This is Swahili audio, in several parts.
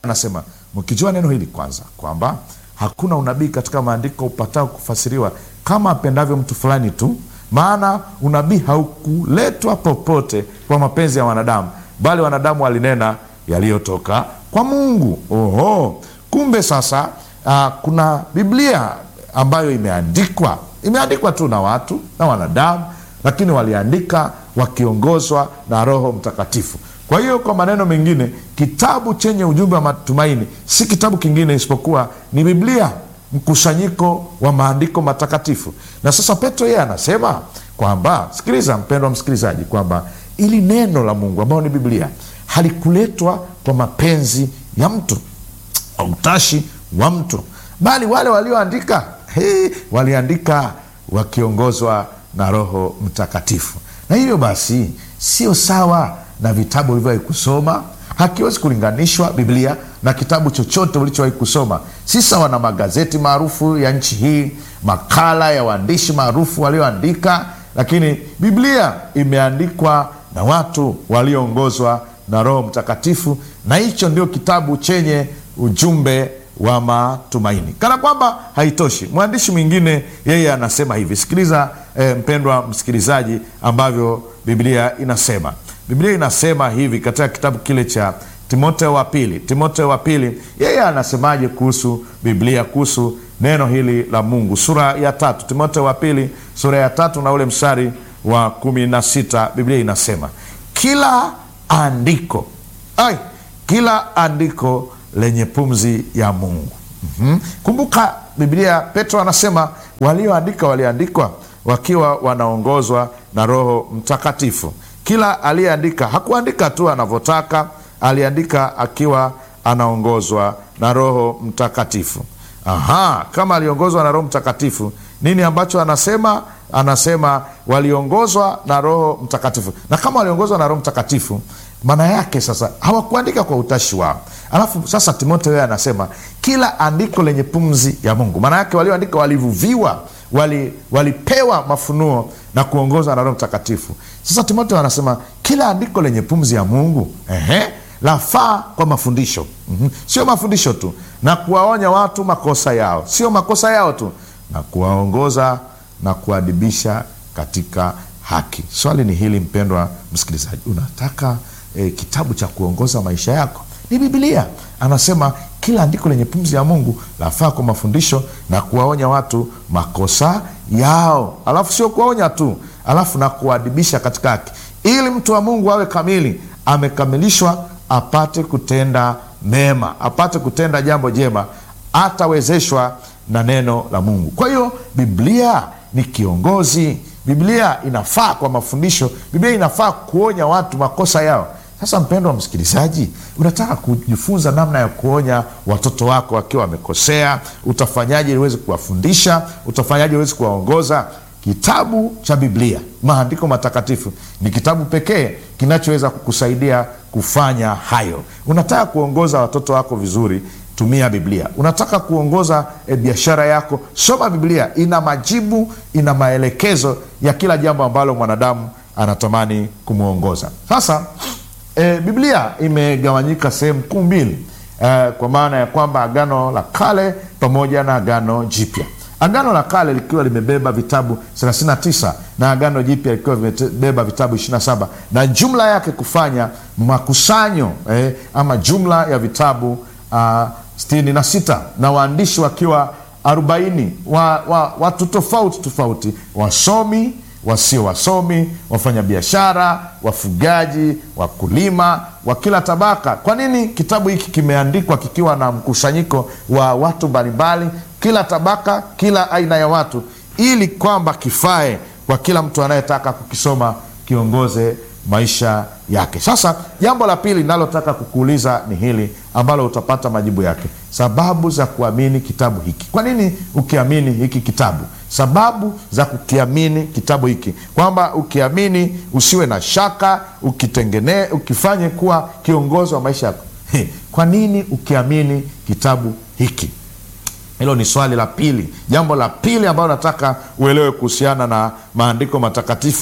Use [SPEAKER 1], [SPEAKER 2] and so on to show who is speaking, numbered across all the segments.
[SPEAKER 1] anasema mkijua neno hili kwanza, kwamba hakuna unabii katika maandiko upatao kufasiriwa kama apendavyo mtu fulani tu, maana unabii haukuletwa popote kwa mapenzi ya wanadamu, bali wanadamu walinena yaliyotoka kwa Mungu. Oho, kumbe sasa uh, kuna Biblia ambayo imeandikwa imeandikwa tu na watu na wanadamu, lakini waliandika wakiongozwa na Roho Mtakatifu. Kwa hiyo kwa maneno mengine, kitabu chenye ujumbe wa matumaini si kitabu kingine isipokuwa ni Biblia, mkusanyiko wa maandiko matakatifu. Na sasa Petro yeye anasema kwamba, sikiliza mpendwa msikilizaji, kwamba ili neno la Mungu ambayo ni Biblia halikuletwa kwa mapenzi ya mtu au utashi wa mtu, bali wale walioandika hey, waliandika wakiongozwa na Roho Mtakatifu. Na hivyo basi sio sawa na vitabu ulivyowahi kusoma. Hakiwezi kulinganishwa Biblia na kitabu chochote ulichowahi kusoma. Si sawa na magazeti maarufu ya nchi hii, makala ya waandishi maarufu walioandika, lakini Biblia imeandikwa na watu walioongozwa na Roho Mtakatifu, na hicho ndio kitabu chenye ujumbe wa matumaini. Kana kwamba haitoshi, mwandishi mwingine yeye anasema hivi. Sikiliza eh, mpendwa msikilizaji, ambavyo Biblia inasema. Biblia inasema hivi katika kitabu kile cha Timotheo wa pili. Timotheo wa pili yeye anasemaje kuhusu Biblia, kuhusu neno hili la Mungu? Sura ya tatu, Timotheo wa pili sura ya tatu na ule mstari wa kumi na sita Biblia inasema kila andiko ai, kila andiko lenye pumzi ya Mungu. mm-hmm. Kumbuka Biblia, Petro anasema walioandika waliandikwa wakiwa wanaongozwa na Roho Mtakatifu. Kila aliyeandika hakuandika tu anavyotaka, aliandika akiwa anaongozwa na Roho Mtakatifu. Aha, kama aliongozwa na Roho Mtakatifu, nini ambacho anasema? Anasema waliongozwa na Roho Mtakatifu, na kama waliongozwa na Roho Mtakatifu maana yake sasa hawakuandika kwa utashi wao. Alafu sasa Timotheo yeye anasema kila andiko lenye pumzi ya Mungu, maana yake walioandika walivuviwa, wali, walipewa mafunuo na kuongozwa na Roho Mtakatifu. Sasa Timotheo anasema kila andiko lenye pumzi ya Mungu ehe, lafaa kwa mafundisho mm-hmm. Sio mafundisho tu na kuwaonya watu makosa yao, sio makosa yao tu, na kuwaongoza na kuadibisha katika haki. Swali ni hili, mpendwa msikilizaji, unataka E, kitabu cha kuongoza maisha yako ni Biblia. Anasema kila andiko lenye pumzi ya Mungu lafaa kwa mafundisho na kuwaonya watu makosa yao, alafu sio kuwaonya tu, alafu na kuadibisha katika haki, ili mtu wa Mungu awe kamili, amekamilishwa, apate kutenda mema, apate kutenda jambo jema, atawezeshwa na neno la Mungu. Kwa hiyo Biblia ni kiongozi. Biblia inafaa kwa mafundisho. Biblia inafaa kuonya watu makosa yao. Sasa mpendwa msikilizaji, unataka kujifunza namna ya kuonya watoto wako wakiwa wamekosea, utafanyaje ili uweze kuwafundisha? Utafanyaje ili uweze kuwaongoza? Kitabu cha Biblia, maandiko matakatifu, ni kitabu pekee kinachoweza kukusaidia kufanya hayo. Unataka kuongoza watoto wako vizuri, tumia Biblia. Unataka kuongoza e, biashara yako, soma Biblia. Ina majibu, ina maelekezo ya kila jambo ambalo mwanadamu anatamani kumwongoza. Sasa e, Biblia imegawanyika sehemu kuu mbili e, kwa maana ya kwamba Agano la Kale pamoja na Agano Jipya. Agano la Kale likiwa limebeba vitabu 39 na Agano Jipya likiwa vimebeba vitabu 27 na jumla yake kufanya makusanyo eh, ama jumla ya vitabu uh, sitini na sita na waandishi wakiwa arobaini wa, wa, watu tofauti tofauti, wasomi, wasio wasomi, wafanyabiashara, wafugaji, wakulima wa kila tabaka. Kwa nini kitabu hiki kimeandikwa kikiwa na mkusanyiko wa watu mbalimbali, kila tabaka, kila aina ya watu, ili kwamba kifae kwa kila mtu anayetaka kukisoma, kiongoze maisha yake. Sasa jambo la pili linalotaka kukuuliza ni hili ambalo utapata majibu yake, sababu za kuamini kitabu hiki. Kwa nini ukiamini hiki kitabu? Sababu za kukiamini kitabu hiki, kwamba ukiamini usiwe na shaka, ukitengene, ukifanye kuwa kiongozi wa maisha yako. Kwa nini ukiamini kitabu hiki? Hilo ni swali la pili. Jambo la pili ambalo nataka uelewe kuhusiana na maandiko matakatifu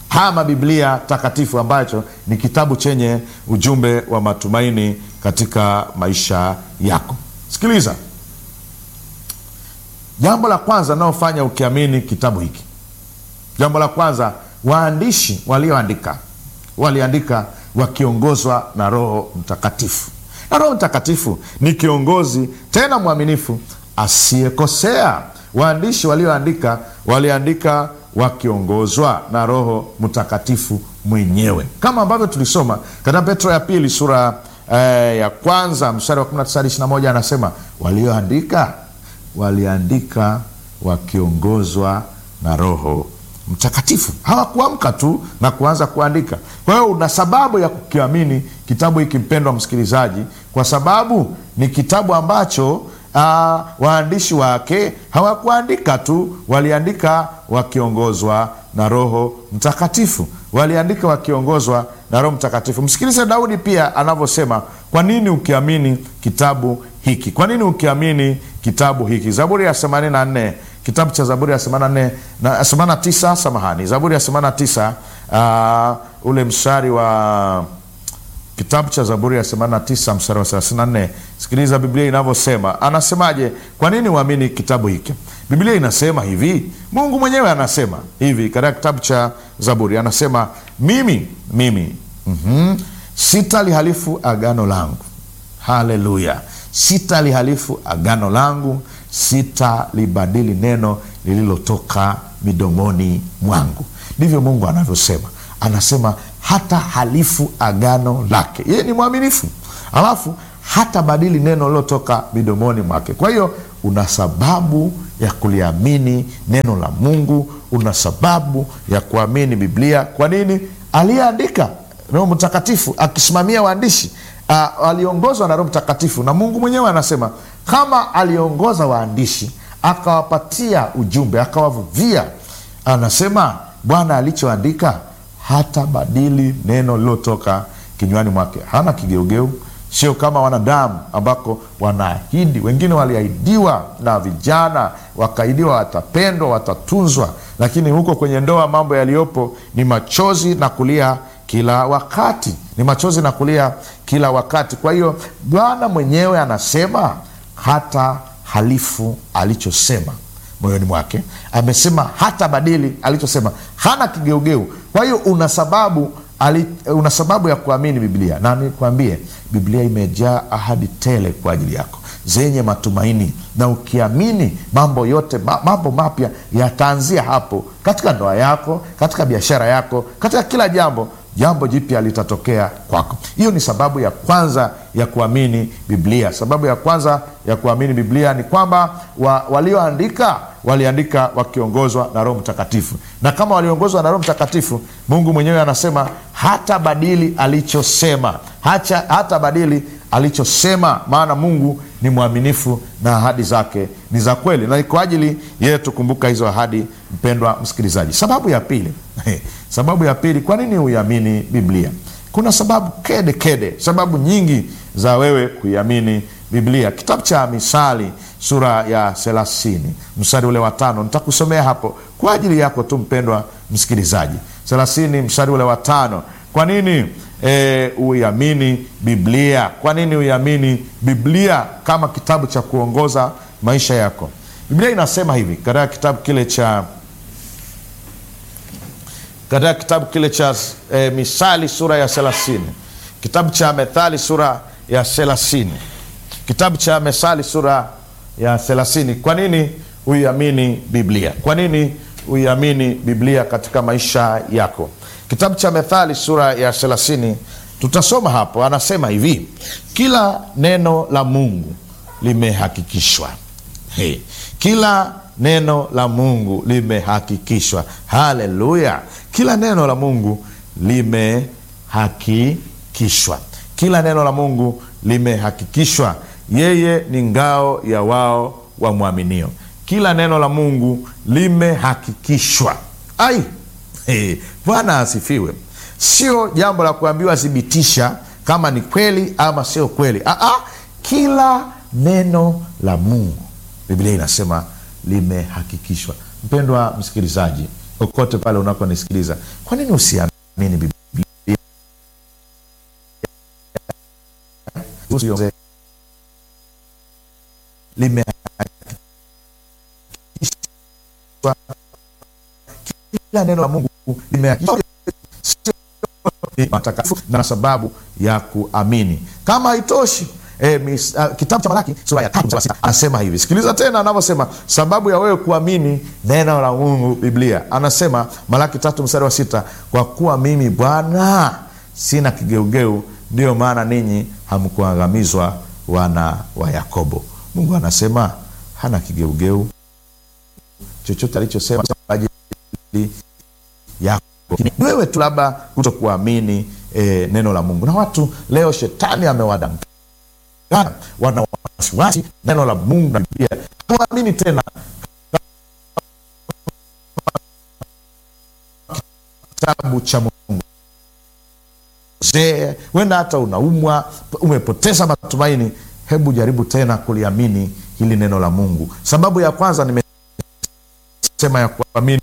[SPEAKER 1] hama biblia takatifu ambacho ni kitabu chenye ujumbe wa matumaini katika maisha yako sikiliza jambo la kwanza naofanya ukiamini kitabu hiki jambo la kwanza waandishi walioandika waliandika wakiongozwa na roho mtakatifu na roho mtakatifu ni kiongozi tena mwaminifu asiyekosea waandishi walioandika waliandika wakiongozwa na roho mtakatifu mwenyewe kama ambavyo tulisoma katika petro ya pili sura eh, ya kwanza mstari wa 19 hadi 21 anasema walioandika waliandika wakiongozwa na roho mtakatifu hawakuamka tu na kuanza kuandika kwa hiyo una sababu ya kukiamini kitabu hiki mpendwa msikilizaji kwa sababu ni kitabu ambacho uh, waandishi wake hawakuandika tu waliandika wakiongozwa na roho mtakatifu waliandika wakiongozwa na roho mtakatifu msikilize daudi pia anavyosema kwa nini ukiamini kitabu hiki kwa nini ukiamini kitabu hiki zaburi ya 84 kitabu cha zaburi ya 84 na 89 samahani zaburi ya 89 uh, ule mstari wa kitabu cha zaburi ya 89 mstari wa 34 sikiliza biblia inavyosema anasemaje kwa nini uamini kitabu hiki biblia inasema hivi mungu mwenyewe anasema hivi katika kitabu cha zaburi anasema mimi mimi mm-hmm, sitalihalifu agano langu haleluya sitalihalifu agano langu sitalibadili neno lililotoka midomoni mwangu ndivyo mungu anavyosema anasema hata halifu agano lake yeye ni mwaminifu alafu hata badili neno lilotoka midomoni mwake kwa hiyo una sababu ya kuliamini neno la mungu una sababu ya kuamini biblia kwa nini aliyeandika roho mtakatifu akisimamia waandishi uh, aliongozwa na roho mtakatifu na mungu mwenyewe anasema kama aliongoza waandishi akawapatia ujumbe akawavuvia anasema bwana alichoandika hata badili neno lilotoka kinywani mwake hana kigeugeu sio kama wanadamu ambako wanaahidi wengine waliahidiwa na vijana wakaahidiwa watapendwa watatunzwa lakini huko kwenye ndoa mambo yaliyopo ni machozi na kulia kila wakati ni machozi na kulia kila wakati kwa hiyo bwana mwenyewe anasema hata halifu alichosema moyoni mwake amesema hata badili alichosema hana kigeugeu kwa hiyo una sababu ali, una sababu ya kuamini biblia na nikwambie biblia imejaa ahadi tele kwa ajili yako zenye matumaini na ukiamini mambo yote ma, mambo mapya yataanzia hapo katika ndoa yako katika biashara yako katika kila jambo jambo jipya litatokea kwako hiyo ni sababu ya kwanza ya kuamini biblia sababu ya kwanza ya kuamini biblia ni kwamba wa, walioandika waliandika wakiongozwa na roho mtakatifu na kama waliongozwa na roho mtakatifu mungu mwenyewe anasema hata badili alichosema hata, hata badili alichosema maana mungu ni mwaminifu na ahadi zake ni za kweli na ni kwa ajili yetu kumbuka hizo ahadi mpendwa msikilizaji sababu ya pili sababu ya pili kwa nini huiamini biblia kuna sababu kede kede sababu nyingi za wewe kuiamini biblia kitabu cha misali sura ya thelathini mstari ule wa tano nitakusomea hapo kwa ajili yako tu mpendwa msikilizaji thelathini mstari ule wa tano kwa nini e, uiamini biblia kwa nini uiamini biblia kama kitabu cha kuongoza maisha yako biblia inasema hivi katika kitabu kile cha katika kitabu kile cha e, misali sura ya thelathini kitabu cha methali sura ya thelathini kitabu cha mesali sura ya thelathini kwa nini uiamini biblia kwa nini uiamini biblia katika maisha yako kitabu cha methali sura ya thelathini tutasoma hapo anasema hivi kila neno la mungu limehakikishwa hey. kila neno la mungu limehakikishwa haleluya kila neno la mungu limehakikishwa kila neno la mungu limehakikishwa yeye ni ngao ya wao wamwaminio kila neno la mungu limehakikishwa ai hey, bwana asifiwe sio jambo la kuambiwa thibitisha kama ni kweli ama sio kweli Aa, kila neno la mungu biblia inasema limehakikishwa mpendwa msikilizaji kokote pale unakonisikiliza kwa nini usiamini biblia Usiongeze. Limehakikishwa kila neno la mungu limehakikishwa matakatifu na sababu ya kuamini kama haitoshi E, mis, uh, kitabu cha Malaki sura ya tatu mstari wa sita anasema hivi, sikiliza tena anavyosema sababu ya wewe kuamini neno la Mungu Biblia. Anasema Malaki tatu mstari wa sita kwa kuwa mimi Bwana sina kigeugeu, ndiyo maana ninyi hamkuangamizwa wana wa Yakobo. Mungu anasema hana kigeugeu, chochote alichosema kwa ajili yako wewe tu labda kuto kuamini e, neno la Mungu. Na watu leo shetani amewadanganya wana wasiwasi neno la Mungu na Biblia hawaamini tena kitabu cha Mungu. Zee, wenda hata unaumwa, umepoteza matumaini, hebu jaribu tena kuliamini hili neno la Mungu. Sababu ya kwanza nimesema ya kuamini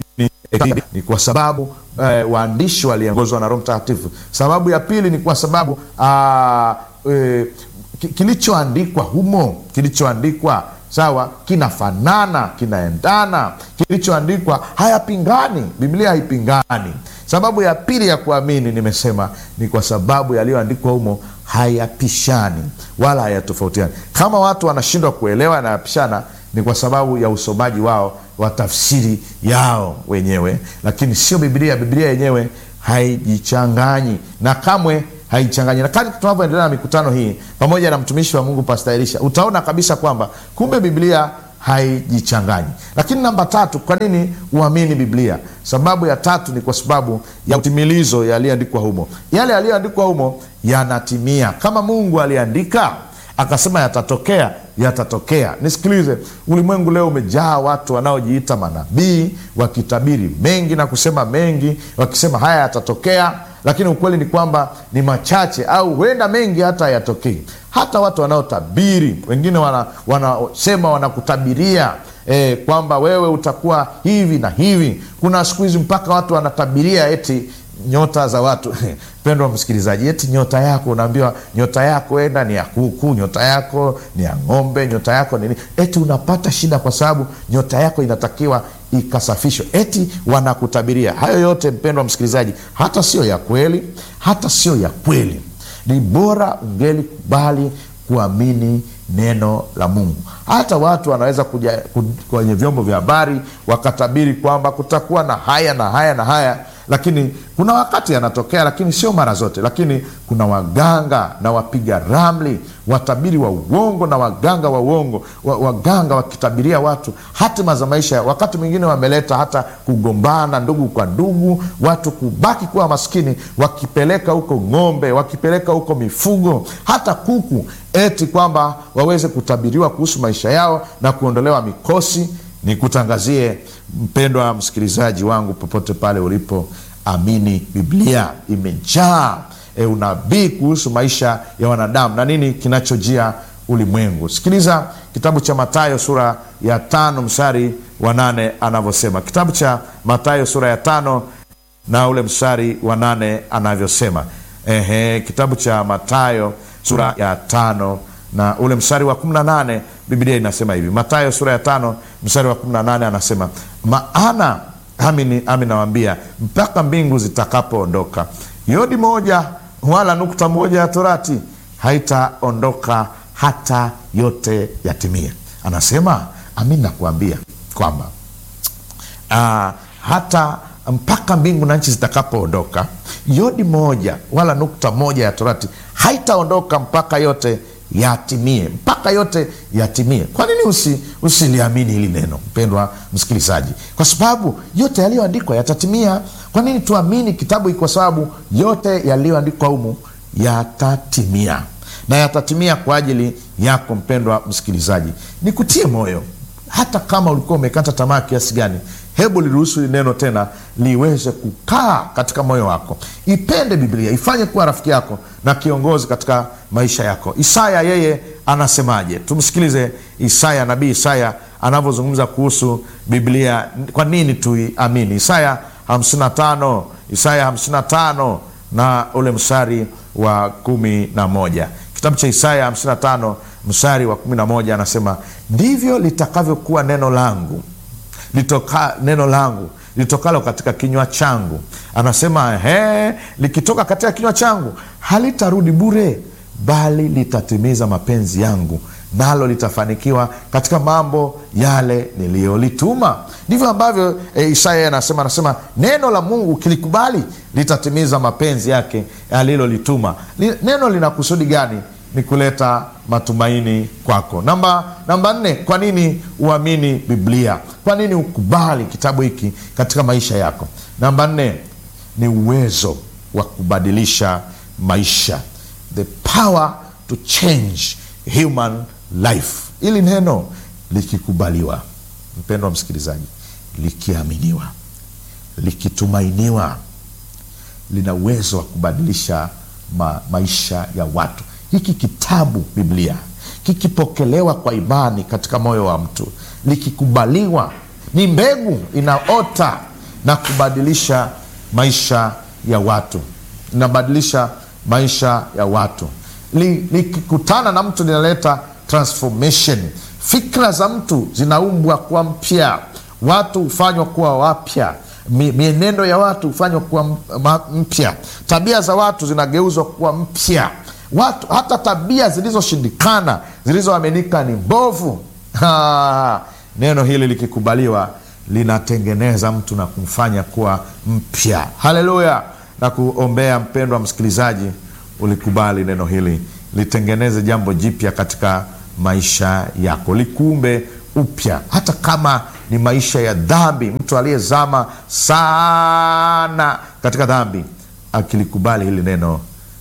[SPEAKER 1] ni kwa sababu eh, waandishi waliongozwa na Roho Mtakatifu. Sababu ya pili ni kwa sababu ah, eh, kilichoandikwa humo, kilichoandikwa sawa, kinafanana, kinaendana, kilichoandikwa hayapingani, Biblia haipingani. Sababu ya pili ya kuamini nimesema ni kwa sababu yaliyoandikwa humo hayapishani wala hayatofautiani. Kama watu wanashindwa kuelewa yanayapishana, ni kwa sababu ya usomaji wao wa tafsiri yao wenyewe, lakini sio Biblia. Biblia yenyewe haijichanganyi na kamwe haichanganyi. Na kadri tunavyoendelea na mikutano hii pamoja na mtumishi wa Mungu Pastor Elisha, utaona kabisa kwamba kumbe Biblia haijichanganyi. Lakini namba tatu, kwa nini uamini Biblia? Sababu ya tatu ni kwa sababu ya utimilizo yaliyoandikwa humo. Yale yaliyoandikwa humo yanatimia. Kama Mungu aliandika akasema yatatokea, yatatokea. Nisikilize, ulimwengu leo umejaa watu wanaojiita manabii wakitabiri mengi na kusema mengi, wakisema haya yatatokea, lakini ukweli ni kwamba ni machache au huenda mengi hata hayatokei. Hata watu wanaotabiri wengine wanasema wana, wanakutabiria eh, kwamba wewe utakuwa hivi na hivi. Kuna siku hizi mpaka watu wanatabiria eti nyota za watu pendwa msikilizaji, eti nyota yako unaambiwa nyota yako enda ni ya kuku, nyota yako ni ya ng'ombe, nyota yako nini, eti unapata shida kwa sababu nyota yako inatakiwa ikasafishwe, eti wanakutabiria hayo yote. Mpendwa msikilizaji, hata sio ya kweli, hata sio ya kweli. Ni bora ungelikubali kuamini neno la Mungu. Hata watu wanaweza kuja kwenye vyombo vya habari wakatabiri kwamba kutakuwa na haya na haya na haya lakini kuna wakati yanatokea, lakini sio mara zote. Lakini kuna waganga na wapiga ramli, watabiri wa uongo na waganga wa uongo, waganga wakitabiria watu hatima za maisha. Wakati mwingine wameleta hata kugombana ndugu kwa ndugu, watu kubaki kuwa maskini, wakipeleka huko ng'ombe, wakipeleka huko mifugo, hata kuku, eti kwamba waweze kutabiriwa kuhusu maisha yao na kuondolewa mikosi. Nikutangazie mpendwa msikilizaji wangu, popote pale ulipo, amini Biblia imejaa e, unabii kuhusu maisha ya wanadamu na nini kinachojia ulimwengu. Sikiliza kitabu cha Mathayo sura ya tano mstari wa nane anavyosema. Kitabu cha Mathayo sura ya tano na ule mstari wa nane anavyosema. Ehe, kitabu cha Mathayo sura ya tano na ule mstari wa kumi na nane Biblia inasema hivi, Mathayo sura ya tano mstari wa kumi na nane anasema, maana ami nawaambia, mpaka mbingu zitakapoondoka, yodi moja wala nukta moja ya torati haitaondoka hata yote yatimie. Anasema amin, nakuambia kwamba uh, hata mpaka mbingu na nchi zitakapoondoka, yodi moja wala nukta moja ya torati haitaondoka mpaka yote yatimie mpaka yote yatimie. Kwa nini usi usiliamini hili neno, mpendwa msikilizaji? Kwa sababu yote yaliyoandikwa yatatimia. Kwa nini tuamini kitabu hiki? Kwa sababu yote yaliyoandikwa humu yatatimia, na yatatimia kwa ajili yako, mpendwa msikilizaji. Nikutie moyo, hata kama ulikuwa umekata tamaa kiasi gani, hebu liruhusu hili neno tena liweze kukaa katika moyo wako. Ipende Biblia, ifanye kuwa rafiki yako na kiongozi katika maisha yako. Isaya yeye anasemaje? Tumsikilize Isaya, nabii Isaya anavyozungumza kuhusu Biblia, kwa nini tuiamini. Isaya 55 Isaya 55 na ule mstari wa kumi na moja kitabu cha Isaya 55 mstari wa kumi na moja anasema ndivyo litakavyokuwa neno langu litoka, neno langu litokalo katika kinywa changu. Anasema he, likitoka katika kinywa changu halitarudi bure, bali litatimiza mapenzi yangu, nalo litafanikiwa katika mambo yale niliyolituma. Ndivyo ambavyo e, Isaya anasema anasema neno la Mungu kilikubali litatimiza mapenzi yake alilolituma. Li, neno lina kusudi gani? Ni kuleta matumaini kwako. Namba namba nne, kwa nini uamini Biblia? Kwa nini ukubali kitabu hiki katika maisha yako? Namba nne ni uwezo wa kubadilisha maisha, the power to change human life. Ili neno likikubaliwa, mpendwa msikilizaji, likiaminiwa, likitumainiwa, lina uwezo wa kubadilisha ma, maisha ya watu. Hiki kitabu Biblia kikipokelewa kwa imani katika moyo wa mtu, likikubaliwa, ni mbegu inaota na kubadilisha maisha ya watu, inabadilisha maisha ya watu. Likikutana na mtu linaleta transformation. Fikra za mtu zinaumbwa kuwa mpya, watu hufanywa kuwa wapya, mienendo ya watu hufanywa kuwa mpya, tabia za watu zinageuzwa kuwa mpya watu hata tabia zilizoshindikana zilizoaminika ni mbovu, neno hili likikubaliwa linatengeneza mtu na kumfanya kuwa mpya. Haleluya! na kuombea mpendwa msikilizaji, ulikubali neno hili litengeneze jambo jipya katika maisha yako, likuumbe upya, hata kama ni maisha ya dhambi. Mtu aliyezama sana katika dhambi akilikubali hili neno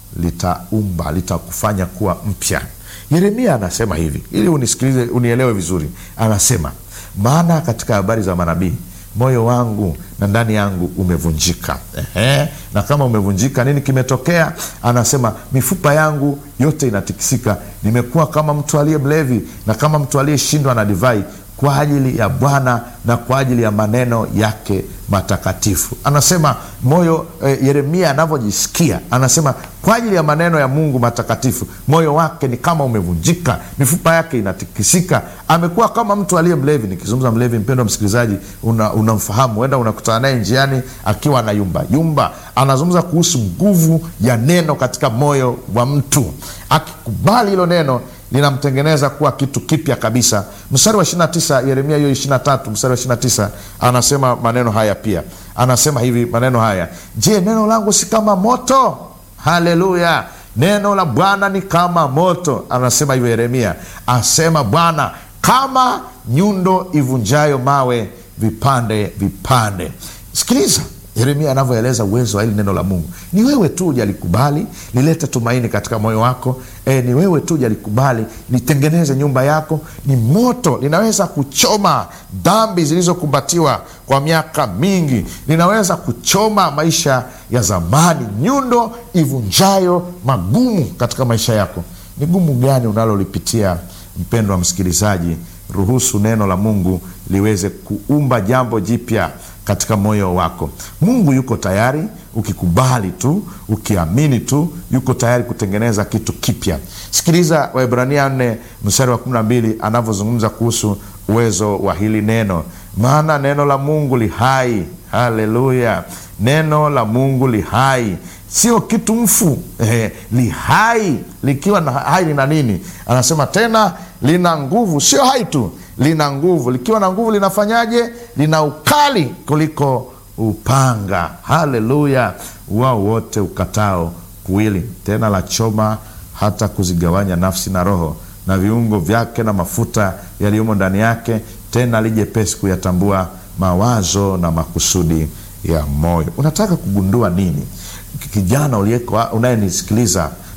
[SPEAKER 1] litaumba litakufanya kuwa mpya. Yeremia anasema hivi, ili unisikilize, unielewe vizuri. Anasema, maana katika habari za manabii moyo wangu na ndani yangu umevunjika. Ehe, na kama umevunjika, nini kimetokea? Anasema, mifupa yangu yote inatikisika, nimekuwa kama mtu aliye mlevi na kama mtu aliyeshindwa na divai kwa ajili ya Bwana na kwa ajili ya maneno yake matakatifu. Anasema moyo eh, Yeremia anavyojisikia, anasema kwa ajili ya maneno ya Mungu matakatifu, moyo wake ni kama umevunjika, mifupa yake inatikisika, amekuwa kama mtu aliye mlevi. Nikizungumza mlevi, mpendwa msikilizaji, unamfahamu una huenda unakutana naye njiani akiwa na yumba yumba. Anazungumza kuhusu nguvu ya neno katika moyo wa mtu, akikubali hilo neno linamtengeneza kuwa kitu kipya kabisa. Mstari wa 29 Yeremia hiyo 23 mstari wa 29 anasema maneno haya pia, anasema hivi maneno haya, je, neno langu si kama moto? Haleluya! Neno la Bwana ni kama moto, anasema hivyo Yeremia, asema Bwana, kama nyundo ivunjayo mawe vipande vipande. Sikiliza Yeremia anavyoeleza uwezo wa hili neno la Mungu. Ni wewe tu ujalikubali lilete tumaini katika moyo wako. E, ni wewe tu ujalikubali litengeneze nyumba yako. Ni moto, linaweza kuchoma dhambi zilizokumbatiwa kwa miaka mingi, linaweza kuchoma maisha ya zamani, nyundo ivunjayo magumu katika maisha yako. Ni gumu gani unalolipitia mpendwa msikilizaji? Ruhusu neno la Mungu liweze kuumba jambo jipya katika moyo wako. Mungu yuko tayari, ukikubali tu, ukiamini tu, yuko tayari kutengeneza kitu kipya. Sikiliza Waebrania nne mstari wa kumi na mbili anavyozungumza kuhusu uwezo wa hili neno, maana neno la Mungu li hai. Haleluya! Neno la Mungu li hai, sio kitu mfu eh, li hai. Likiwa na hai lina nini? Anasema tena lina nguvu, sio hai tu lina nguvu. Likiwa na nguvu linafanyaje? Lina ukali kuliko upanga. Haleluya! wao wote ukatao kuwili, tena la choma hata kuzigawanya nafsi na roho na viungo vyake na mafuta yaliyomo ndani yake, tena lijepesi kuyatambua mawazo na makusudi ya moyo. Unataka kugundua nini, kijana uliyeko unayenisikiliza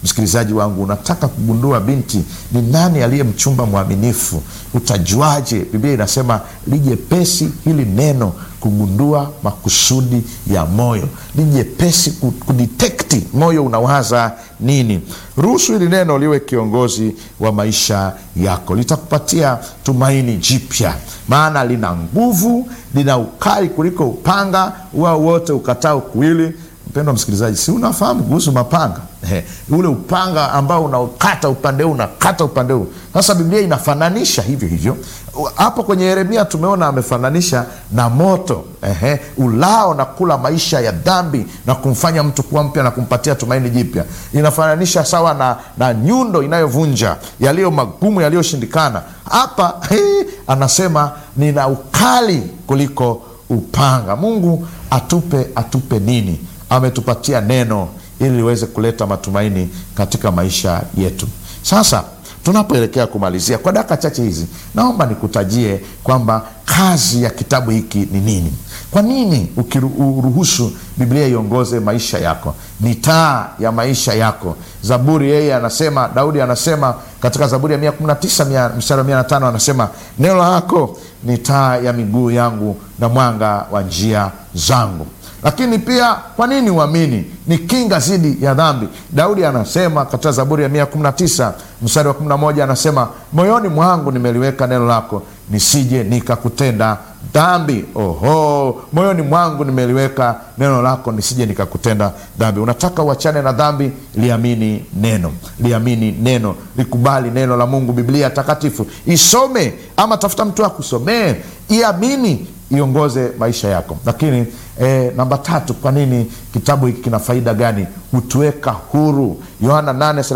[SPEAKER 1] msikilizaji wangu unataka kugundua binti ni nani aliye mchumba mwaminifu utajuaje biblia inasema lijepesi hili neno kugundua makusudi ya moyo lijepesi kuditekti moyo unawaza nini ruhusu hili neno liwe kiongozi wa maisha yako litakupatia tumaini jipya maana lina nguvu lina ukali kuliko upanga wao wote ukatao kuwili mpendwa msikilizaji si unafahamu kuhusu mapanga He, ule upanga ambao unaokata upande huu unakata upande huu sasa biblia inafananisha hivyo hivyo hapo kwenye yeremia tumeona amefananisha na moto Ehe, ulao na kula maisha ya dhambi na kumfanya mtu kuwa mpya na kumpatia tumaini jipya inafananisha sawa na, na nyundo inayovunja yaliyo magumu yaliyoshindikana hapa he, anasema nina ukali kuliko upanga mungu atupe atupe nini ametupatia neno ili liweze kuleta matumaini katika maisha yetu sasa tunapoelekea kumalizia kwa dakika chache hizi naomba nikutajie kwamba kazi ya kitabu hiki ni nini kwa nini ukiruhusu biblia iongoze maisha yako ni taa ya maisha yako zaburi yeye anasema daudi anasema katika zaburi ya 119 mstari wa 5 anasema neno lako ni taa ya miguu yangu na mwanga wa njia zangu lakini pia kwa nini uamini ni kinga dhidi ya dhambi daudi anasema katika zaburi ya 119 mstari wa 11 anasema moyoni mwangu nimeliweka neno lako nisije nikakutenda dhambi oho moyoni mwangu nimeliweka neno lako nisije nikakutenda dhambi unataka uachane na dhambi liamini neno liamini neno likubali neno la mungu biblia takatifu isome ama tafuta mtu akusomee iamini iongoze maisha yako lakini e, namba tatu kwa nini kitabu hiki kina faida gani hutuweka huru yohana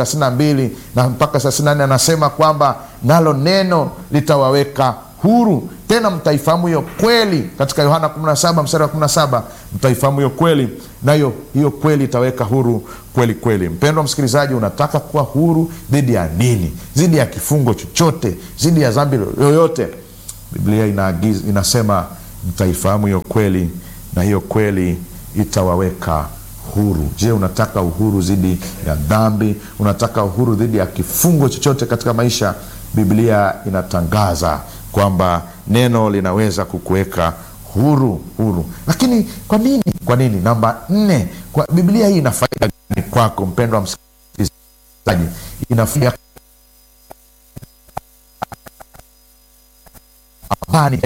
[SPEAKER 1] 832 na mpaka 34 anasema kwamba nalo neno litawaweka huru tena mtaifahamu hiyo kweli katika yohana 17 mstari wa 17 mtaifahamu hiyo kweli nayo hiyo kweli itaweka huru kweli kweli mpendwa msikilizaji unataka kuwa huru dhidi ya nini dhidi ya kifungo chochote dhidi ya dhambi yoyote biblia inaagiz, inasema mtaifahamu hiyo kweli na hiyo kweli itawaweka huru je unataka uhuru dhidi ya dhambi unataka uhuru dhidi ya kifungo chochote katika maisha biblia inatangaza kwamba neno linaweza kukuweka huru huru lakini kwa nini kwa nini namba nne kwa biblia hii ina faida gani kwako mpendwa msikilizaji ina faida amani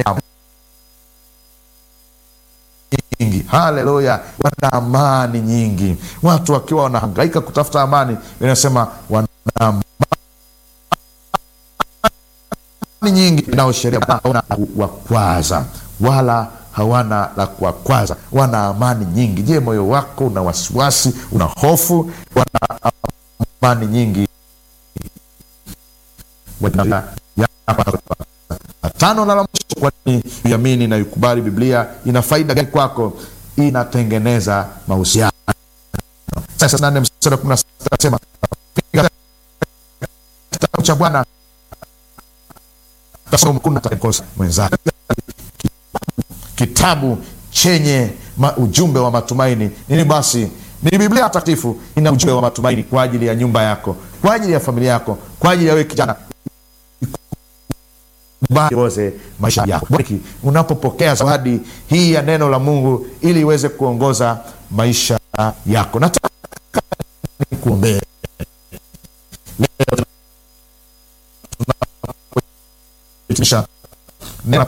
[SPEAKER 1] nyingi haleluya wana amani nyingi watu wakiwa wanahangaika kutafuta amani inasema wana amani nyingi inaosheria wakwaza wala hawana la kuwakwaza wana amani nyingi je moyo wako una wasiwasi una hofu wana amani nyingi tano na la mwisho kwani iamini na ikubali biblia ina faida gani kwako inatengeneza mahusiano sasa nane mstari kumi na sita anasema kitabu cha bwana kuna takosa mwenzake kitabu chenye ma, ujumbe wa matumaini nini basi ni biblia takatifu ina ujumbe wa matumaini kwa ajili ya nyumba yako kwa ajili ya familia yako kwa ajili ya wewe kijana ongoze maisha yako unapopokea zawadi hii ya neno la mungu ili iweze kuongoza maisha yako nataka nikuombee leo tunapohitimisha neno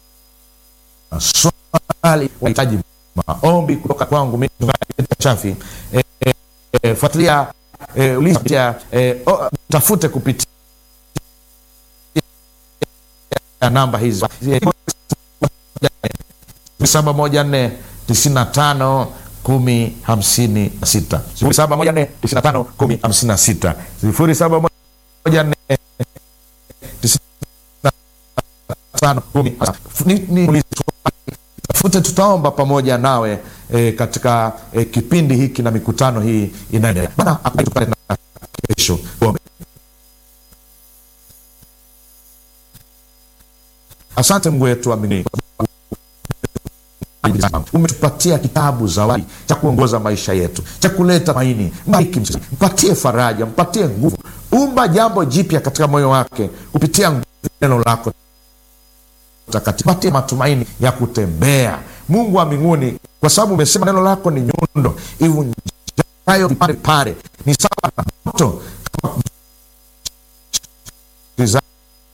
[SPEAKER 1] swali wahitaji maombi kutoka kwangu mimi chafi e, e, e, fuatilia e, uliza e, o, tafute kupitia namba hizi saba moja nne tisini na tano kumi hamsini na sita sifuri saba moja nne tisini na tano kumi hamsini na sita sifuri saba moja nne tisini na tano kumi tafute tutaomba pamoja nawe e, katika e, kipindi hiki na mikutano hii inaendelea bana kesho ombe asante mungu wetu amini umetupatia kitabu zawadi cha kuongoza maisha yetu, cha kuleta maini. Mbariki msikilizaji, mpatie faraja, mpatie nguvu, umba jambo jipya katika moyo wake kupitia nguvu ya neno lako takatifu, patie matumaini ya kutembea. Mungu wa mbinguni, kwa sababu umesema neno lako ni nyundo ivunjayo vipande vipande, ni sawa na moto kama msikilizaji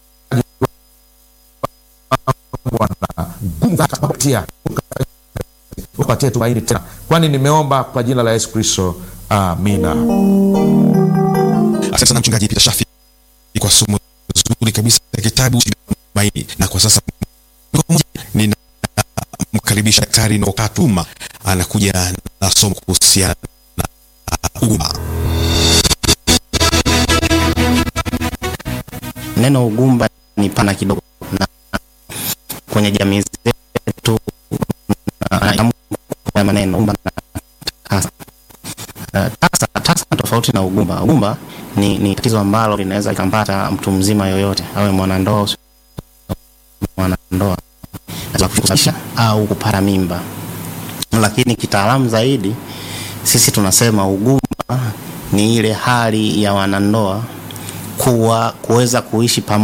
[SPEAKER 1] Bwana, upatie tumaini tena, kwani nimeomba kwa jina la Yesu Kristo, amina.
[SPEAKER 2] Asante sana Mchungaji Peter Shafi kwa somo zuri kabisa ya kitabu Tumaini. Na kwa sasa ninamkaribisha Daktari Nokatuma anakuja na somo kuhusiana na ugumba.
[SPEAKER 3] Neno ugumba ni pana kidogo, na kwenye jamii zetu na maneno ugumba na tasa. Uh, tasa tasa tofauti na ugumba. Ugumba ni, ni tatizo ambalo linaweza likampata mtu mzima yoyote, awe mwanandoa usi- mwanandoa Za kusababisha au kupata mimba, lakini kitaalamu zaidi sisi tunasema ugumba ni ile hali ya wanandoa kuwa kuweza kuishi pamoja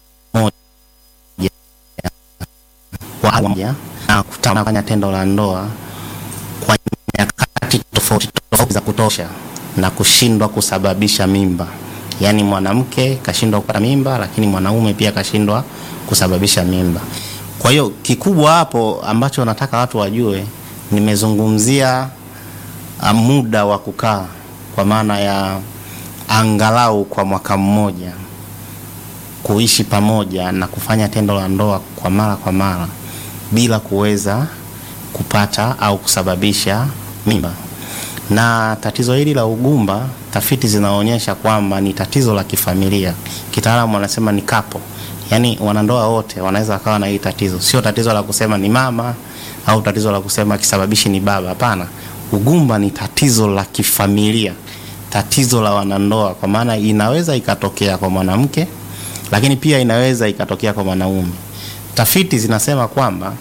[SPEAKER 3] kwa pamoja na kutaka kufanya tendo la ndoa kwa nyakati tofauti tofauti za kutosha na kushindwa kusababisha mimba. Yaani mwanamke kashindwa kupata mimba, lakini mwanaume pia kashindwa kusababisha mimba. Kwa hiyo kikubwa hapo ambacho nataka watu wajue, nimezungumzia ah, muda wa kukaa kwa maana ya angalau kwa mwaka mmoja kuishi pamoja na kufanya tendo la ndoa kwa mara kwa mara bila kuweza kupata au kusababisha mimba. Na tatizo hili la ugumba, tafiti zinaonyesha kwamba ni tatizo la kifamilia. Kitaalamu wanasema ni kapo, yaani wanandoa wote wanaweza wakawa na hili tatizo. Sio tatizo la kusema ni mama au tatizo la kusema kisababishi ni baba. Hapana, ugumba ni tatizo la kifamilia, tatizo la wanandoa, kwa maana inaweza ikatokea kwa mwanamke, lakini pia inaweza ikatokea kwa mwanaume. Tafiti zinasema kwamba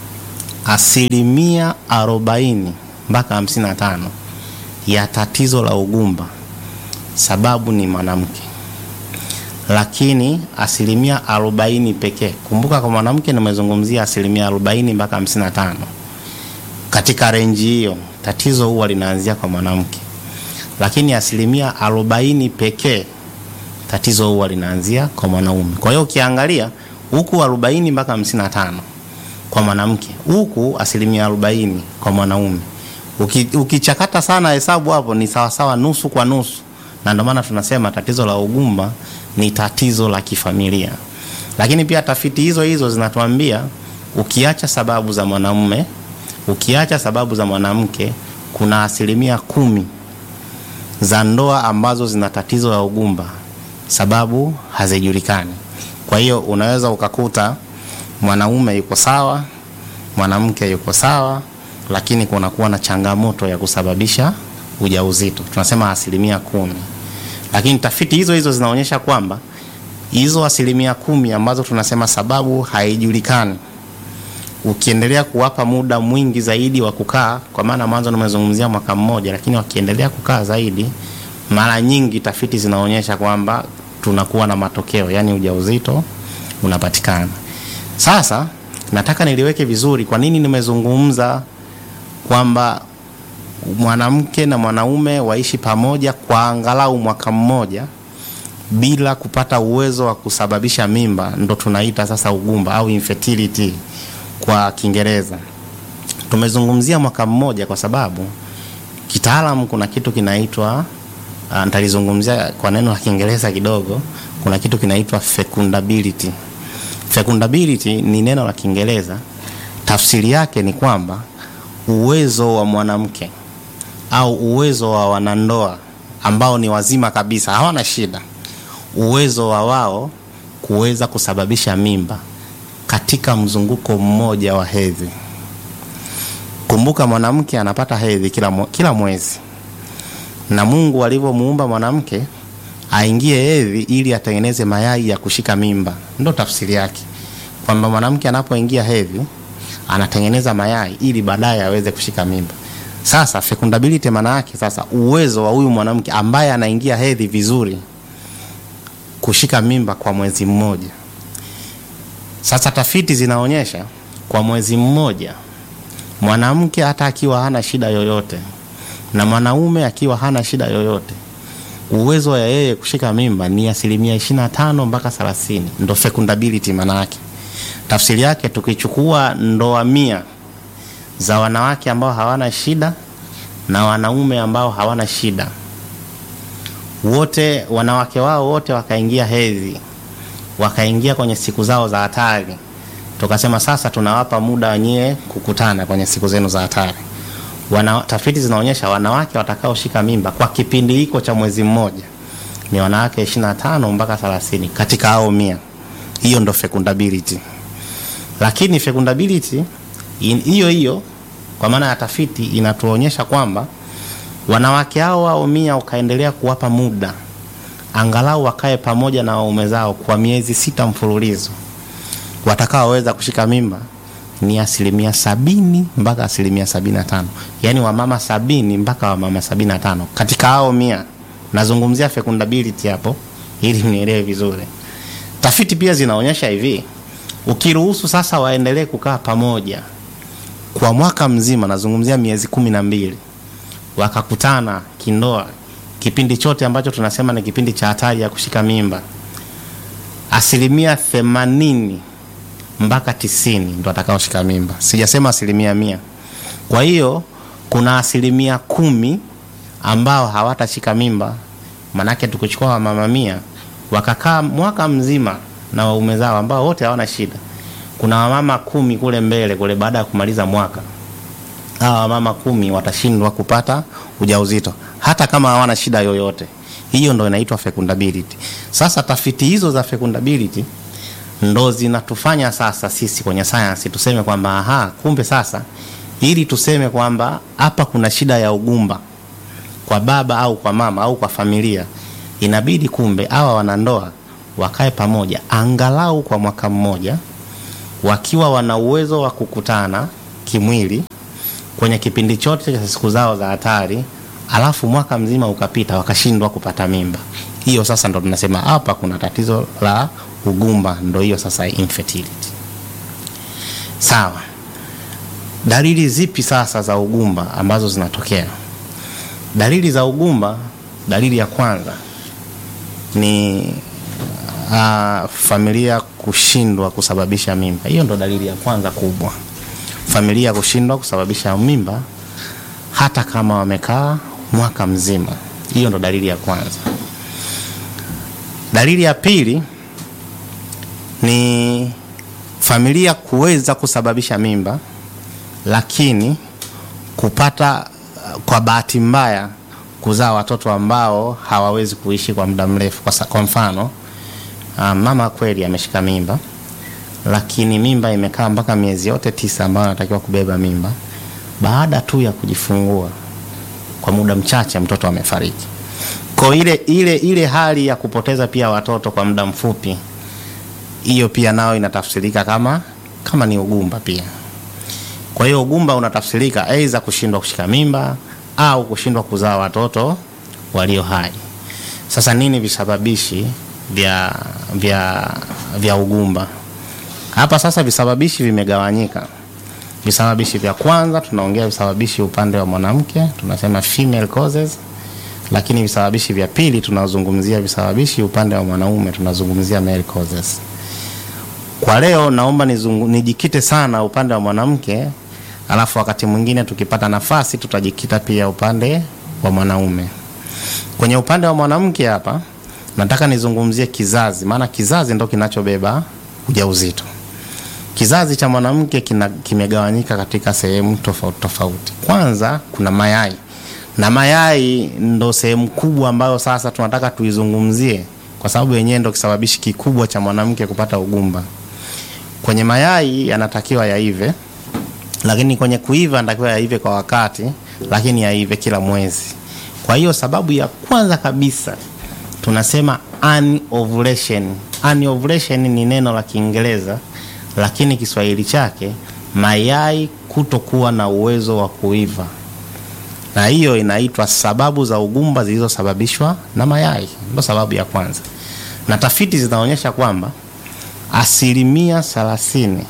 [SPEAKER 3] asilimia arobaini mpaka hamsini na tano ya tatizo la ugumba sababu ni mwanamke, lakini asilimia arobaini pekee. Kumbuka kwa mwanamke nimezungumzia asilimia arobaini mpaka hamsini na tano. Katika renji hiyo tatizo huwa linaanzia kwa mwanamke, lakini asilimia arobaini pekee tatizo huwa linaanzia kwa mwanaume. Kwa hiyo ukiangalia huku arobaini mpaka hamsini na tano kwa mwanamke, huku asilimia arobaini kwa mwanaume. Uki, ukichakata sana hesabu hapo ni sawasawa nusu kwa nusu, na ndio maana tunasema tatizo la ugumba ni tatizo la kifamilia. Lakini pia tafiti hizo hizo zinatuambia ukiacha sababu za mwanamume, ukiacha sababu za mwanamke, kuna asilimia kumi za ndoa ambazo zina tatizo la ugumba, sababu hazijulikani. Kwa hiyo unaweza ukakuta mwanaume yuko sawa, mwanamke yuko sawa, lakini kunakuwa na changamoto ya kusababisha ujauzito, tunasema asilimia kumi. Lakini tafiti hizo hizo zinaonyesha kwamba hizo asilimia kumi ambazo tunasema sababu haijulikani, ukiendelea kuwapa muda mwingi zaidi wa kukaa, kwa maana mwanzo nimezungumzia mwaka mmoja, lakini wakiendelea kukaa zaidi, mara nyingi tafiti zinaonyesha kwamba tunakuwa na matokeo, yani ujauzito unapatikana. Sasa nataka niliweke vizuri, kwa nini nimezungumza kwamba mwanamke na mwanaume waishi pamoja kwa angalau mwaka mmoja bila kupata uwezo wa kusababisha mimba, ndo tunaita sasa ugumba au infertility kwa Kiingereza. Tumezungumzia mwaka mmoja kwa sababu kitaalamu kuna kitu kinaitwa uh, nitalizungumzia kwa neno la Kiingereza kidogo. Kuna kitu kinaitwa fecundability. Fecundability ni neno la Kiingereza, tafsiri yake ni kwamba uwezo wa mwanamke au uwezo wa wanandoa ambao ni wazima kabisa, hawana shida, uwezo wa wao kuweza kusababisha mimba katika mzunguko mmoja wa hedhi. Kumbuka mwanamke anapata hedhi kila, mwe, kila mwezi, na Mungu alivyomuumba mwanamke aingie hedhi ili atengeneze mayai ya kushika mimba. Ndo tafsiri yake kwamba mwanamke anapoingia hedhi anatengeneza mayai ili baadaye aweze kushika mimba. Sasa fecundability maana yake sasa uwezo wa huyu mwanamke ambaye anaingia hedhi vizuri kushika mimba kwa mwezi mmoja. Sasa tafiti zinaonyesha kwa mwezi mmoja mwanamke hata akiwa hana shida yoyote na mwanaume akiwa hana shida yoyote, uwezo wa yeye kushika mimba ni asilimia 25 mpaka 30, ndo fecundability maana yake. Tafsiri yake tukichukua ndoa mia za wanawake ambao hawana shida na wanaume ambao hawana shida, wote wanawake wao wote wakaingia hedhi, wakaingia kwenye siku zao za hatari, tukasema sasa tunawapa muda wenyewe kukutana kwenye siku zenu za hatari. Wana, tafiti zinaonyesha wanawake watakaoshika mimba kwa kipindi hiko cha mwezi mmoja ni wanawake 25 mpaka 30 katika hao mia. Hiyo ndo fecundability, lakini fecundability hiyo hiyo kwa maana ya tafiti inatuonyesha kwamba wanawake hao hao mia ukaendelea kuwapa muda angalau wakae pamoja na waume zao kwa miezi sita mfululizo, watakaoweza kushika mimba ni asilimia sabini mpaka asilimia sabini na tano yaani wamama sabini mpaka wamama sabini na tano katika hao mia. Nazungumzia fecundability hapo ili mnielewe vizuri. Tafiti pia zinaonyesha hivi, ukiruhusu sasa waendelee kukaa pamoja kwa mwaka mzima, nazungumzia miezi kumi na mbili, wakakutana kindoa, kipindi chote ambacho tunasema ni kipindi cha hatari ya kushika mimba, asilimia themanini mpaka tisini ndo atakaoshika mimba, sijasema asilimia mia. Kwa hiyo kuna asilimia kumi ambao hawatashika mimba, manake tukichukua wamama mia wakakaa mwaka mzima na waume zao ambao wote hawana shida kuna wamama kumi kule mbele kule, baada ya kumaliza mwaka, hawa wamama kumi watashindwa kupata ujauzito hata kama hawana shida yoyote. Hiyo ndo inaitwa fecundability. Sasa tafiti hizo za fecundability ndo zinatufanya sasa sisi kwenye sayansi tuseme kwamba aha, kumbe sasa, ili tuseme kwamba hapa kuna shida ya ugumba kwa baba au kwa mama au kwa familia, inabidi kumbe hawa wanandoa wakae pamoja angalau kwa mwaka mmoja wakiwa wana uwezo wa kukutana kimwili kwenye kipindi chote cha siku zao za hatari, alafu mwaka mzima ukapita wakashindwa kupata mimba. Hiyo sasa ndo tunasema hapa kuna tatizo la ugumba, ndo hiyo sasa infertility. Sawa, dalili zipi sasa za ugumba ambazo zinatokea? Dalili za ugumba, dalili ya kwanza ni Uh, familia kushindwa kusababisha mimba. Hiyo ndo dalili ya kwanza kubwa, familia kushindwa kusababisha mimba hata kama wamekaa mwaka mzima. Hiyo ndo dalili ya kwanza. Dalili ya pili ni familia kuweza kusababisha mimba, lakini kupata uh, kwa bahati mbaya kuzaa watoto ambao hawawezi kuishi kwa muda mrefu. Kwa, kwa mfano Uh, mama kweli ameshika mimba lakini mimba imekaa mpaka miezi yote tisa ambayo anatakiwa kubeba mimba. Baada tu ya kujifungua kwa muda mchache mtoto amefariki. Kwa ile ile ile hali ya kupoteza pia watoto kwa muda mfupi, hiyo pia nao inatafsirika kama kama ni ugumba pia. Kwa hiyo ugumba unatafsirika aidha kushindwa kushika mimba au kushindwa kuzaa watoto walio hai. Sasa nini visababishi vya vya vya ugumba hapa sasa? Visababishi vimegawanyika. Visababishi vya kwanza tunaongea visababishi upande wa mwanamke, tunasema female causes, lakini visababishi vya pili tunazungumzia visababishi upande wa mwanaume, tunazungumzia male causes. Kwa leo naomba nizungu, nijikite sana upande wa mwanamke, alafu wakati mwingine tukipata nafasi tutajikita pia upande wa mwanaume. Kwenye upande wa mwanamke hapa nataka nizungumzie kizazi, maana kizazi ndo kinachobeba ujauzito. Kizazi cha mwanamke kimegawanyika katika sehemu tofauti tofauti. Kwanza kuna mayai, na mayai ndo sehemu kubwa ambayo sasa tunataka tuizungumzie, kwa sababu yenyewe ndo kisababishi kikubwa cha mwanamke kupata ugumba. Kwenye mayai yanatakiwa yaive, lakini kwenye kuiva yanatakiwa yaive kwa wakati, lakini yaive kila mwezi. Kwa hiyo sababu ya kwanza kabisa tunasema anovulation. Anovulation ni neno la Kiingereza lakini Kiswahili chake mayai kutokuwa na uwezo wa kuiva, na hiyo inaitwa sababu za ugumba zilizosababishwa na mayai. Ndio sababu ya kwanza, na tafiti zinaonyesha kwamba asilimia thelathini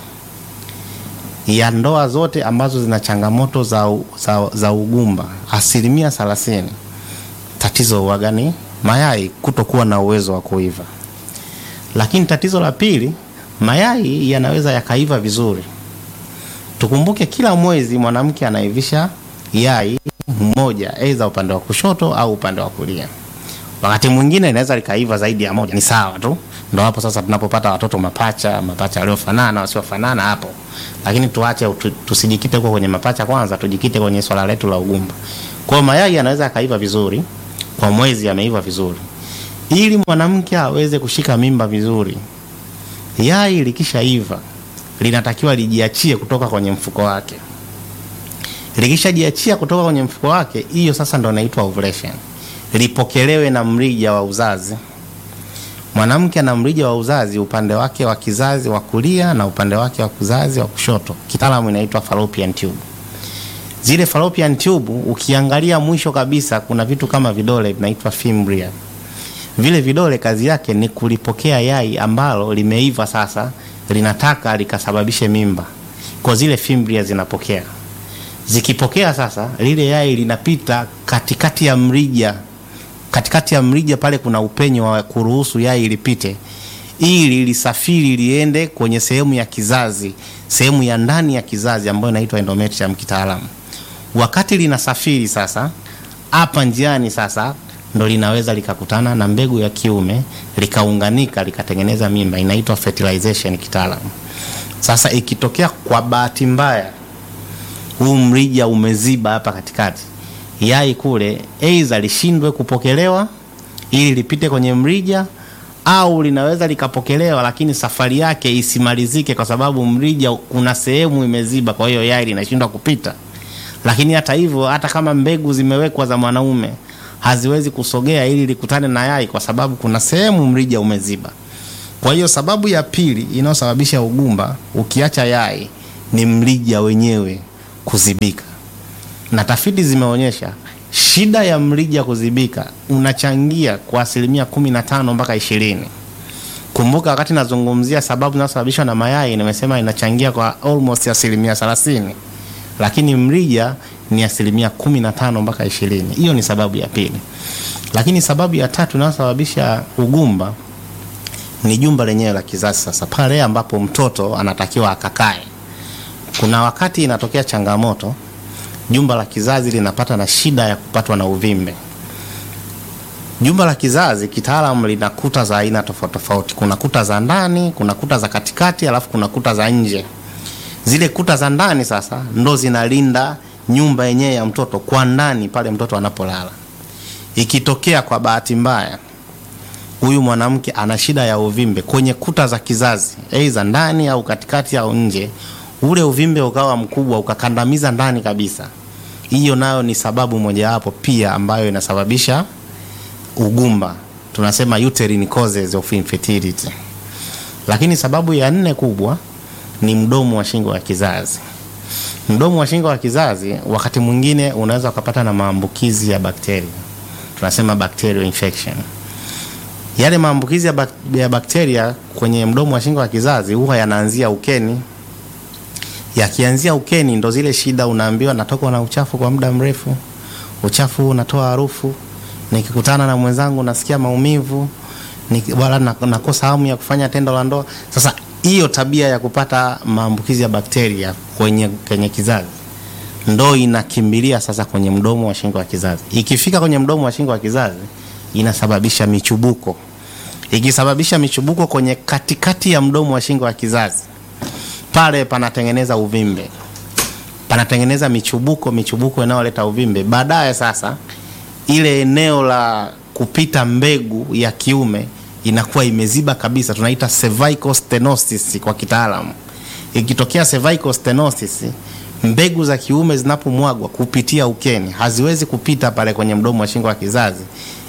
[SPEAKER 3] ya ndoa zote ambazo zina changamoto za, u- za, za ugumba, asilimia thelathini tatizo huwaga ni mayai kutokuwa na uwezo wa kuiva. Lakini tatizo la pili, mayai yanaweza yakaiva vizuri. Tukumbuke kila mwezi mwanamke anaivisha yai moja, aidha upande wa kushoto au upande wa kulia. Wakati mwingine inaweza likaiva zaidi ya moja, ni sawa tu. Ndo hapo sasa tunapopata watoto mapacha, mapacha waliofanana, wasiofanana hapo. Lakini tuache tu- tusijikite huko kwenye mapacha kwanza, tujikite kwenye swala letu la ugumba. Kwa hiyo mayai yanaweza yakaiva vizuri, kwa mwezi yameiva vizuri. Ili mwanamke aweze kushika mimba vizuri, yai likishaiva linatakiwa lijiachie kutoka kwenye mfuko wake. Likishajiachia kutoka kwenye mfuko wake, hiyo sasa ndo inaitwa ovulation. Lipokelewe na mrija wa uzazi. Mwanamke ana mrija wa uzazi upande wake wa kizazi wa kulia na upande wake wa kizazi wa kushoto, kitaalamu inaitwa fallopian tube. Zile fallopian tube ukiangalia mwisho kabisa, kuna vitu kama vidole vinaitwa fimbria. Vile vidole kazi yake ni kulipokea yai ambalo limeiva sasa, linataka likasababishe mimba, kwa zile fimbria zinapokea. Zikipokea sasa, lile yai linapita katikati ya mrija katikati ya mrija pale kuna upenyo wa kuruhusu yai lipite ili lisafiri liende kwenye sehemu ya kizazi, sehemu ya ndani ya kizazi ambayo inaitwa endometrium kitaalamu. Wakati linasafiri sasa, hapa njiani sasa ndo linaweza likakutana na mbegu ya kiume likaunganika likatengeneza mimba, inaitwa fertilization kitaalamu. Sasa ikitokea kwa bahati mbaya huu mrija umeziba hapa katikati, yai kule aidha lishindwe kupokelewa ili lipite kwenye mrija, au linaweza likapokelewa lakini safari yake isimalizike kwa sababu mrija kuna sehemu imeziba, kwa hiyo yai linashindwa kupita. Lakini hata hivyo, hata kama mbegu zimewekwa za mwanaume haziwezi kusogea ili likutane na yai kwa sababu kuna sehemu mrija umeziba. Kwa hiyo sababu ya pili inayosababisha ugumba ukiacha yai ni mrija wenyewe kuzibika, na tafiti zimeonyesha shida ya mrija kuzibika unachangia kwa asilimia kumi na tano mpaka ishirini. Kumbuka wakati nazungumzia sababu zinazosababishwa na mayai nimesema inachangia kwa almost asilimia thelathini, lakini mrija ni asilimia kumi na tano mpaka ishirini. Hiyo ni sababu ya pili, lakini sababu ya tatu inayosababisha ugumba ni jumba lenyewe la kizazi. Sasa pale ambapo mtoto anatakiwa akakae, kuna wakati inatokea changamoto, jumba la kizazi linapata na shida ya kupatwa na uvimbe. Jumba la kizazi kitaalamu lina kuta za aina tofauti tofauti. Kuna kuta za ndani, kuna kuta za katikati, alafu kuna kuta za nje. Zile kuta za ndani sasa ndo zinalinda nyumba yenyewe ya mtoto kwa ndani pale mtoto anapolala. Ikitokea kwa bahati mbaya huyu mwanamke ana shida ya uvimbe kwenye kuta za kizazi, aidha ndani au katikati au nje, ule uvimbe ukawa mkubwa ukakandamiza ndani kabisa, hiyo nayo ni sababu mojawapo pia ambayo inasababisha ugumba, tunasema uterine causes of infertility. Lakini sababu ya nne kubwa ni mdomo wa shingo ya kizazi. Mdomo wa shingo ya kizazi wakati mwingine unaweza ukapata na maambukizi ya bakteria, tunasema bacterial infection. Yale maambukizi ya, bak ya bakteria kwenye mdomo wa shingo ya kizazi huwa yanaanzia ukeni. Yakianzia ukeni, ndo zile shida unaambiwa, natokwa na uchafu kwa muda mrefu, uchafu unatoa harufu, nikikutana na mwenzangu nasikia maumivu, wala nakosa hamu ya kufanya tendo la ndoa. Sasa hiyo tabia ya kupata maambukizi ya bakteria kwenye, kwenye kizazi ndo inakimbilia sasa kwenye mdomo wa shingo ya kizazi. Ikifika kwenye mdomo wa shingo ya kizazi inasababisha michubuko. Ikisababisha michubuko kwenye katikati ya mdomo wa shingo ya kizazi, pale panatengeneza uvimbe, panatengeneza michubuko, michubuko inayoleta uvimbe. Baadaye sasa ile eneo la kupita mbegu ya kiume inakuwa imeziba kabisa, tunaita cervical stenosis kwa kitaalamu. Ikitokea cervical stenosis, mbegu za kiume zinapomwagwa kupitia ukeni haziwezi kupita pale kwenye mdomo wa shingo ya kizazi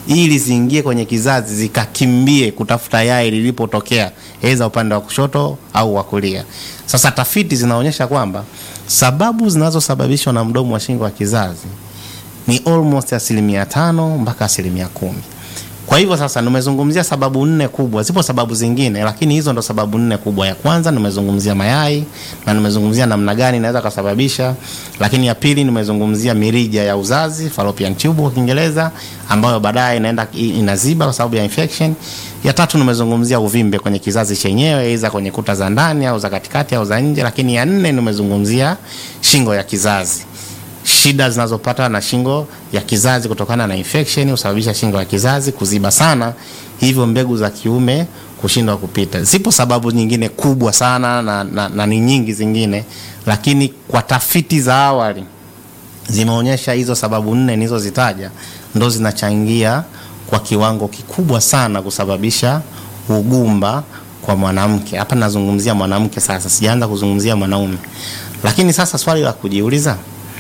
[SPEAKER 3] ili ziingie kwenye kizazi zikakimbie kutafuta yai lilipotokea, aidha upande wa kushoto au wa kulia. Sasa tafiti zinaonyesha kwamba sababu zinazosababishwa na mdomo wa shingo wa kizazi ni almost asilimia tano mpaka asilimia kumi. Kwa hivyo sasa nimezungumzia sababu nne kubwa, zipo sababu zingine, lakini hizo ndo sababu nne kubwa. Ya kwanza nimezungumzia mayai na nimezungumzia namna gani inaweza kusababisha, lakini ya pili nimezungumzia mirija ya uzazi fallopian tube kwa Kiingereza, ambayo baadaye inaenda inaziba kwa sababu ya infection. Ya tatu nimezungumzia uvimbe kwenye kizazi chenyewe, aidha kwenye kuta za ndani au za katikati au za nje, lakini ya nne nimezungumzia shingo ya kizazi shida zinazopata na shingo ya kizazi kutokana na infection husababisha shingo ya kizazi kuziba sana, hivyo mbegu za kiume kushindwa kupita. Zipo sababu nyingine kubwa sana na, na, na ni nyingi zingine, lakini kwa tafiti za awali zimeonyesha hizo sababu nne nilizozitaja ndo zinachangia kwa kiwango kikubwa sana kusababisha ugumba kwa mwanamke. Hapa nazungumzia mwanamke sasa, sijaanza kuzungumzia mwanaume. Lakini sasa swali la kujiuliza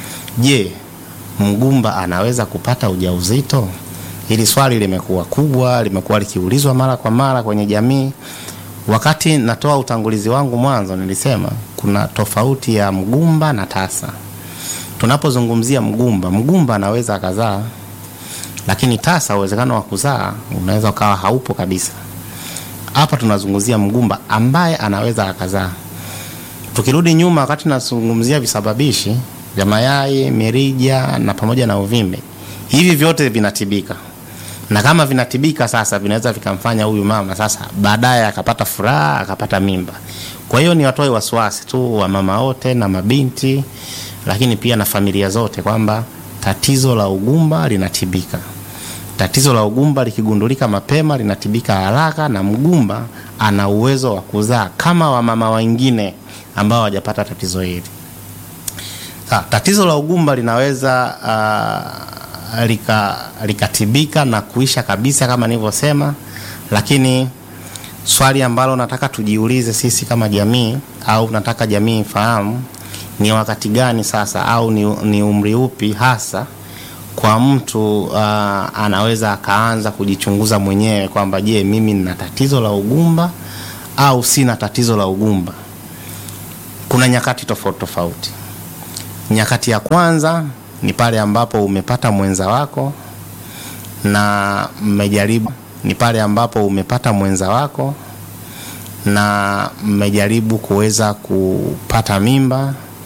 [SPEAKER 3] Je, mgumba anaweza kupata ujauzito? Hili swali limekuwa kubwa, limekuwa likiulizwa mara kwa mara kwenye jamii. Wakati natoa utangulizi wangu mwanzo, nilisema kuna tofauti ya mgumba na tasa. Tunapozungumzia mgumba, mgumba anaweza akazaa, lakini tasa, uwezekano wa kuzaa unaweza ukawa haupo kabisa. Hapa tunazungumzia mgumba ambaye anaweza akazaa. Tukirudi nyuma, wakati nazungumzia visababishi vya mayai, mirija na pamoja na uvimbe. Hivi vyote vinatibika, na kama vinatibika sasa, vinaweza vikamfanya huyu mama sasa baadaye akapata furaha, akapata mimba. Kwa hiyo ni watoe wasiwasi tu wa mama wote na mabinti, lakini pia na familia zote kwamba tatizo la ugumba linatibika. Tatizo la ugumba likigundulika mapema linatibika haraka, na mgumba ana uwezo wa kuzaa kama wamama wengine ambao hawajapata tatizo hili. Ha, tatizo la ugumba linaweza uh, lika likatibika na kuisha kabisa kama nilivyosema, lakini swali ambalo nataka tujiulize sisi kama jamii au nataka jamii ifahamu ni wakati gani sasa au ni, ni umri upi hasa kwa mtu uh, anaweza akaanza kujichunguza mwenyewe kwamba je, mimi nina tatizo la ugumba au sina tatizo la ugumba. Kuna nyakati tofauti tofauti. Nyakati ya kwanza ni pale ambapo umepata mwenza wako na mmejaribu, ni pale ambapo umepata mwenza wako na mmejaribu kuweza kupata mimba